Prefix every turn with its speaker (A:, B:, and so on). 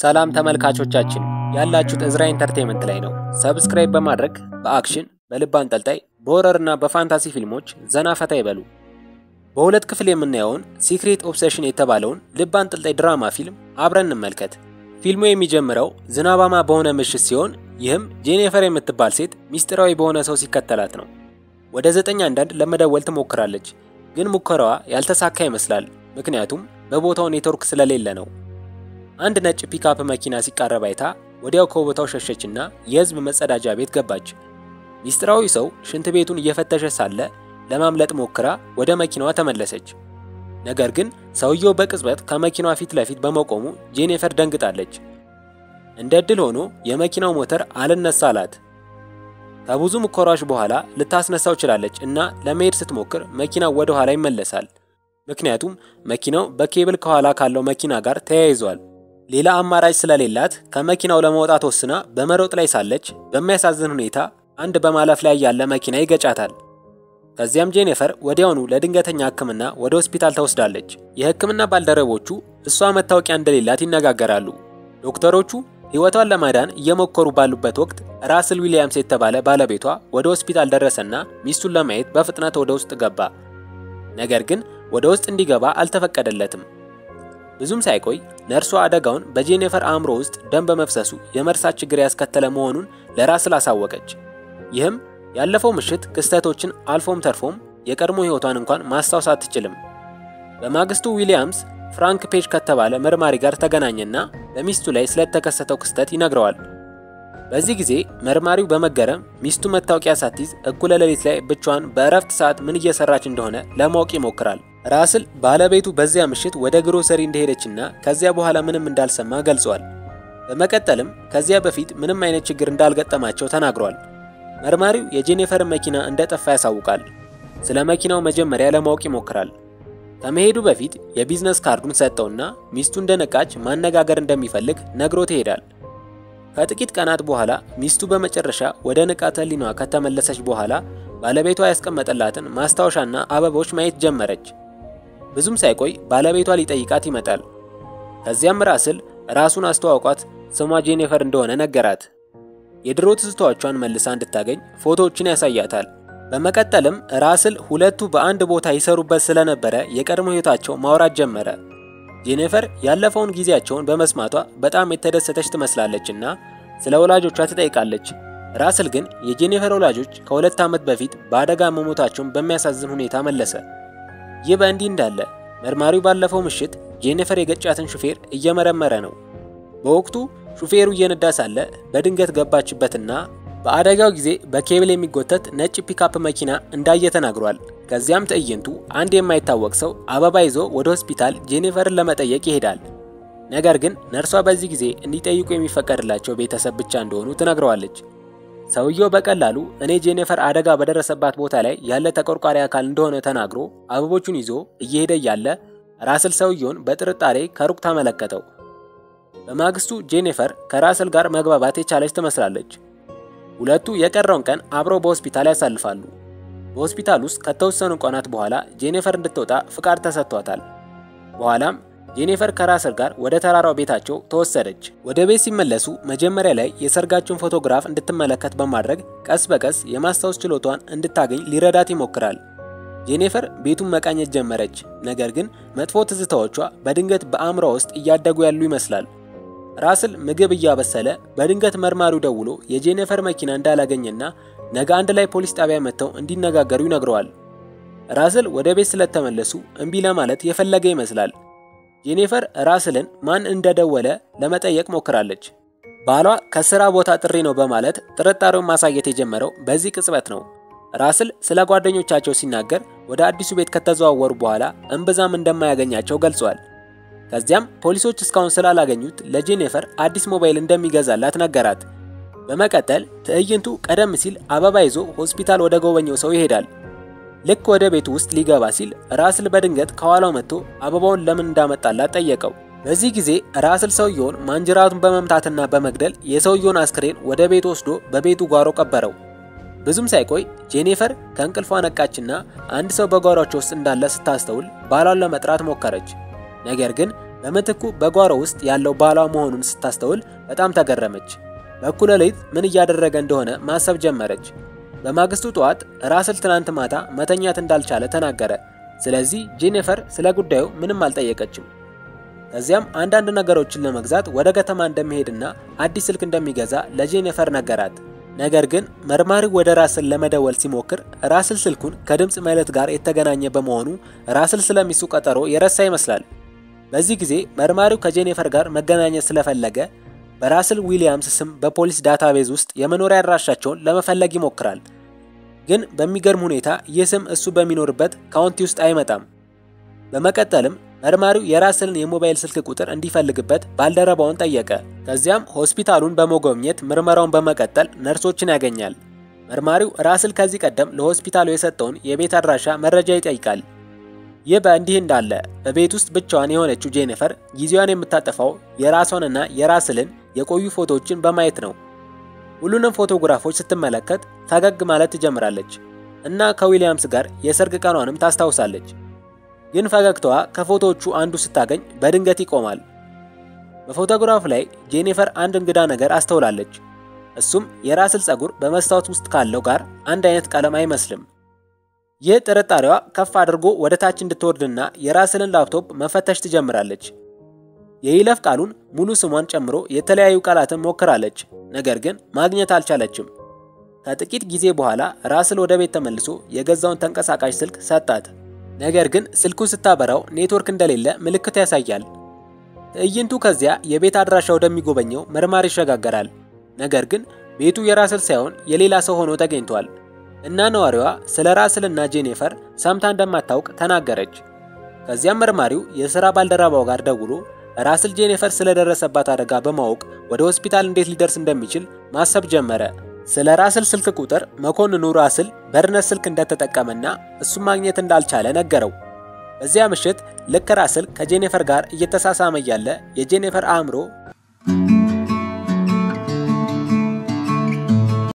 A: ሰላም ተመልካቾቻችን ያላችሁት እዝራ ኢንተርቴንመንት ላይ ነው። ሰብስክራይብ በማድረግ በአክሽን በልብ አንጠልጣይ በሆረር እና በፋንታሲ ፊልሞች ዘና ፈታ ይበሉ። በሁለት ክፍል የምናየውን ሲክሬት ኦብሴሽን የተባለውን ልብ አንጠልጣይ ድራማ ፊልም አብረን እንመልከት። ፊልሙ የሚጀምረው ዝናባማ በሆነ ምሽት ሲሆን ይህም ጄኒፈር የምትባል ሴት ሚስጢራዊ በሆነ ሰው ሲከተላት ነው። ወደ ዘጠኝ አንዳንድ ለመደወል ትሞክራለች፣ ግን ሙከራዋ ያልተሳካ ይመስላል። ምክንያቱም በቦታው ኔትወርክ ስለሌለ ነው። አንድ ነጭ ፒካፕ መኪና ሲቃረብ አይታ ወዲያው ከቦታው ሸሸችና የህዝብ መጸዳጃ ቤት ገባች። ሚስጥራዊ ሰው ሽንት ቤቱን እየፈተሸ ሳለ ለማምለጥ ሞክራ ወደ መኪናዋ ተመለሰች። ነገር ግን ሰውየው በቅጽበት ከመኪናዋ ፊት ለፊት በመቆሙ ጄኒፈር ደንግጣለች። እንደ ዕድል ሆኖ የመኪናው ሞተር አልነሳ አላት። ከብዙ ሙከራዎች በኋላ ልታስነሳው ችላለች እና ለመሄድ ስትሞክር መኪናው ወደ ኋላ ይመለሳል። ምክንያቱም መኪናው በኬብል ከኋላ ካለው መኪና ጋር ተያይዟል። ሌላ አማራጭ ስለሌላት ከመኪናው ለመውጣት ወስና በመሮጥ ላይ ሳለች በሚያሳዝን ሁኔታ አንድ በማለፍ ላይ ያለ መኪና ይገጫታል። ከዚያም ጄኒፈር ወዲያውኑ ለድንገተኛ ሕክምና ወደ ሆስፒታል ተወስዳለች። የሕክምና ባልደረቦቹ እሷ መታወቂያ እንደሌላት ይነጋገራሉ። ዶክተሮቹ ሕይወቷን ለማዳን እየሞከሩ ባሉበት ወቅት ራስል ዊሊያምስ የተባለ ባለቤቷ ወደ ሆስፒታል ደረሰና ሚስቱን ለማየት በፍጥነት ወደ ውስጥ ገባ። ነገር ግን ወደ ውስጥ እንዲገባ አልተፈቀደለትም። ብዙም ሳይቆይ ነርሷ አደጋውን በጄኒፈር አእምሮ ውስጥ ደም በመፍሰሱ የመርሳት ችግር ያስከተለ መሆኑን ለራስል አሳወቀች። ይህም ያለፈው ምሽት ክስተቶችን አልፎም ተርፎም የቀድሞ ሕይወቷን እንኳን ማስታወስ አትችልም። በማግስቱ ዊሊያምስ ፍራንክ ፔጅ ከተባለ መርማሪ ጋር ተገናኘና በሚስቱ ላይ ስለተከሰተው ክስተት ይነግረዋል። በዚህ ጊዜ መርማሪው በመገረም ሚስቱ መታወቂያ ሳትይዝ እኩለ ሌሊት ላይ ብቻዋን በእረፍት ሰዓት ምን እየሰራች እንደሆነ ለማወቅ ይሞክራል። ራስል ባለቤቱ በዚያ ምሽት ወደ ግሮሰሪ እንደሄደችና ከዚያ በኋላ ምንም እንዳልሰማ ገልጿል። በመቀጠልም ከዚያ በፊት ምንም አይነት ችግር እንዳልገጠማቸው ተናግሯል። መርማሪው የጄኒፈርን መኪና እንደጠፋ ያሳውቃል። ስለ መኪናው መጀመሪያ ለማወቅ ይሞክራል። ከመሄዱ በፊት የቢዝነስ ካርዱን ሰጠውና ሚስቱ እንደነቃች ማነጋገር እንደሚፈልግ ነግሮት ይሄዳል። ከጥቂት ቀናት በኋላ ሚስቱ በመጨረሻ ወደ ንቃተ ህሊናዋ ከተመለሰች በኋላ ባለቤቷ ያስቀመጠላትን ማስታወሻና አበቦች ማየት ጀመረች። ብዙም ሳይቆይ ባለቤቷ ሊጠይቃት ይመጣል። ከዚያም ራስል ራሱን አስተዋውቋት ስሟ ጄኒፈር እንደሆነ ነገራት። የድሮ ትዝታዎቿን መልሳ እንድታገኝ ፎቶዎችን ያሳያታል። በመቀጠልም ራስል ሁለቱ በአንድ ቦታ ይሰሩበት ስለነበረ የቀድሞ ህይወታቸው ማውራት ጀመረ። ጄኒፈር ያለፈውን ጊዜያቸውን በመስማቷ በጣም የተደሰተች ትመስላለች እና ስለ ወላጆቿ ትጠይቃለች። ራስል ግን የጄኒፈር ወላጆች ከሁለት ዓመት በፊት በአደጋ መሞታቸውን በሚያሳዝን ሁኔታ መለሰ። ይህ በእንዲህ እንዳለ መርማሪው ባለፈው ምሽት ጄኒፈር የገጫትን ሹፌር እየመረመረ ነው። በወቅቱ ሹፌሩ እየነዳ ሳለ በድንገት ገባችበትና በአደጋው ጊዜ በኬብል የሚጎተት ነጭ ፒካፕ መኪና እንዳየ ተናግሯል። ከዚያም ትዕይንቱ አንድ የማይታወቅ ሰው አበባ ይዞ ወደ ሆስፒታል ጄኒፈርን ለመጠየቅ ይሄዳል። ነገር ግን ነርሷ በዚህ ጊዜ እንዲጠይቁ የሚፈቀድላቸው ቤተሰብ ብቻ እንደሆኑ ትነግረዋለች። ሰውየው በቀላሉ እኔ ጄኒፈር አደጋ በደረሰባት ቦታ ላይ ያለ ተቆርቋሪ አካል እንደሆነ ተናግሮ አበቦቹን ይዞ እየሄደ እያለ ራስል ሰውየውን በጥርጣሬ ከሩቅ ተመለከተው። በማግስቱ ጄኒፈር ከራስል ጋር መግባባት የቻለች ትመስላለች። ሁለቱ የቀረውን ቀን አብረው በሆስፒታል ያሳልፋሉ። በሆስፒታል ውስጥ ከተወሰኑ ቀናት በኋላ ጄኒፈር እንድትወጣ ፍቃድ ተሰጥቷታል። በኋላም ጄኒፈር ከራስል ጋር ወደ ተራራው ቤታቸው ተወሰደች። ወደ ቤት ሲመለሱ መጀመሪያ ላይ የሰርጋቸውን ፎቶግራፍ እንድትመለከት በማድረግ ቀስ በቀስ የማስታወስ ችሎቷን እንድታገኝ ሊረዳት ይሞክራል። ጄኒፈር ቤቱን መቃኘት ጀመረች። ነገር ግን መጥፎ ትዝታዎቿ በድንገት በአእምሯ ውስጥ እያደጉ ያሉ ይመስላል። ራስል ምግብ እያበሰለ በድንገት መርማሪው ደውሎ የጄኒፈር መኪና እንዳላገኘና ነገ አንድ ላይ ፖሊስ ጣቢያ መጥተው እንዲነጋገሩ ይነግረዋል። ራስል ወደ ቤት ስለተመለሱ እምቢ ለማለት የፈለገ ይመስላል። ጄኒፈር ራስልን ማን እንደደወለ ለመጠየቅ ሞክራለች። ባሏ ከስራ ቦታ ጥሪ ነው በማለት ጥርጣሬውን ማሳየት የጀመረው በዚህ ቅጽበት ነው። ራስል ስለ ጓደኞቻቸው ሲናገር ወደ አዲሱ ቤት ከተዘዋወሩ በኋላ እምብዛም እንደማያገኛቸው ገልጿል። ከዚያም ፖሊሶች እስካሁን ስላላገኙት ለጄኒፈር አዲስ ሞባይል እንደሚገዛላት ነገራት። በመቀጠል ትዕይንቱ ቀደም ሲል አበባ ይዞ ሆስፒታል ወደ ጎበኘው ሰው ይሄዳል። ልክ ወደ ቤቱ ውስጥ ሊገባ ሲል ራስል በድንገት ከኋላው መጥቶ አበባውን ለምን እንዳመጣላት ጠየቀው። በዚህ ጊዜ ራስል ሰውየውን ማንጅራቱን በመምታትና በመግደል የሰውየውን አስክሬን ወደ ቤቱ ወስዶ በቤቱ ጓሮ ቀበረው። ብዙም ሳይቆይ ጄኒፈር ከእንቅልፏ ነቃችና አንድ ሰው በጓሯቸው ውስጥ እንዳለ ስታስተውል ባሏን ለመጥራት ሞከረች። ነገር ግን በምትኩ በጓሮ ውስጥ ያለው ባሏ መሆኑን ስታስተውል በጣም ተገረመች። በእኩለ ሌሊት ምን እያደረገ እንደሆነ ማሰብ ጀመረች። በማግስቱ ጠዋት ራስል ትናንት ማታ መተኛት እንዳልቻለ ተናገረ። ስለዚህ ጄኒፈር ስለ ጉዳዩ ምንም አልጠየቀችም። ከዚያም አንዳንድ ነገሮችን ለመግዛት ወደ ከተማ እንደሚሄድና አዲስ ስልክ እንደሚገዛ ለጄኒፈር ነገራት። ነገር ግን መርማሪው ወደ ራስል ለመደወል ሲሞክር ራስል ስልኩን ከድምፅ መልእክት ጋር የተገናኘ በመሆኑ ራስል ስለሚሱ ቀጠሮ የረሳ ይመስላል። በዚህ ጊዜ መርማሪው ከጄኒፈር ጋር መገናኘት ስለፈለገ በራስል ዊሊያምስ ስም በፖሊስ ዳታቤዝ ውስጥ የመኖሪያ አድራሻቸውን ለመፈለግ ይሞክራል። ግን በሚገርም ሁኔታ ይህ ስም እሱ በሚኖርበት ካውንቲ ውስጥ አይመጣም። በመቀጠልም መርማሪው የራስልን የሞባይል ስልክ ቁጥር እንዲፈልግበት ባልደረባውን ጠየቀ። ከዚያም ሆስፒታሉን በመጎብኘት ምርመራውን በመቀጠል ነርሶችን ያገኛል። መርማሪው ራስል ከዚህ ቀደም ለሆስፒታሉ የሰጠውን የቤት አድራሻ መረጃ ይጠይቃል። ይህ በእንዲህ እንዳለ በቤት ውስጥ ብቻዋን የሆነችው ጄኒፈር ጊዜዋን የምታጠፋው የራሷንና የራስልን የቆዩ ፎቶዎችን በማየት ነው። ሁሉንም ፎቶግራፎች ስትመለከት ፈገግ ማለት ትጀምራለች እና ከዊሊያምስ ጋር የሰርግ ቀኗንም ታስታውሳለች። ግን ፈገግታዋ ከፎቶዎቹ አንዱ ስታገኝ በድንገት ይቆማል። በፎቶግራፍ ላይ ጄኒፈር አንድ እንግዳ ነገር አስተውላለች። እሱም የራስል ፀጉር በመስታወት ውስጥ ካለው ጋር አንድ አይነት ቀለም አይመስልም። ይህ ጥርጣሬዋ ከፍ አድርጎ ወደ ታች እንድትወርድና የራስልን ላፕቶፕ መፈተሽ ትጀምራለች። የይለፍ ቃሉን ሙሉ ስሟን ጨምሮ የተለያዩ ቃላትን ሞክራለች፣ ነገር ግን ማግኘት አልቻለችም። ከጥቂት ጊዜ በኋላ ራስል ወደ ቤት ተመልሶ የገዛውን ተንቀሳቃሽ ስልክ ሰጣት። ነገር ግን ስልኩን ስታበራው ኔትወርክ እንደሌለ ምልክት ያሳያል። ትዕይንቱ ከዚያ የቤት አድራሻ ወደሚጎበኘው መርማሪ ይሸጋገራል። ነገር ግን ቤቱ የራስል ሳይሆን የሌላ ሰው ሆኖ ተገኝቷል እና ነዋሪዋ ስለ ራስልና ጄኒፈር ሰምታ እንደማታውቅ ተናገረች። ከዚያም መርማሪው የሥራ ባልደረባው ጋር ደውሎ ራስል ጄኒፈር ስለደረሰባት አደጋ በማወቅ ወደ ሆስፒታል እንዴት ሊደርስ እንደሚችል ማሰብ ጀመረ። ስለ ራስል ስልክ ቁጥር መኮንኑ ራስል በርነት ስልክ እንደተጠቀመና እሱም ማግኘት እንዳልቻለ ነገረው። በዚያ ምሽት ልክ ራስል ከጄኒፈር ጋር እየተሳሳመ እያለ የጄኒፈር አእምሮ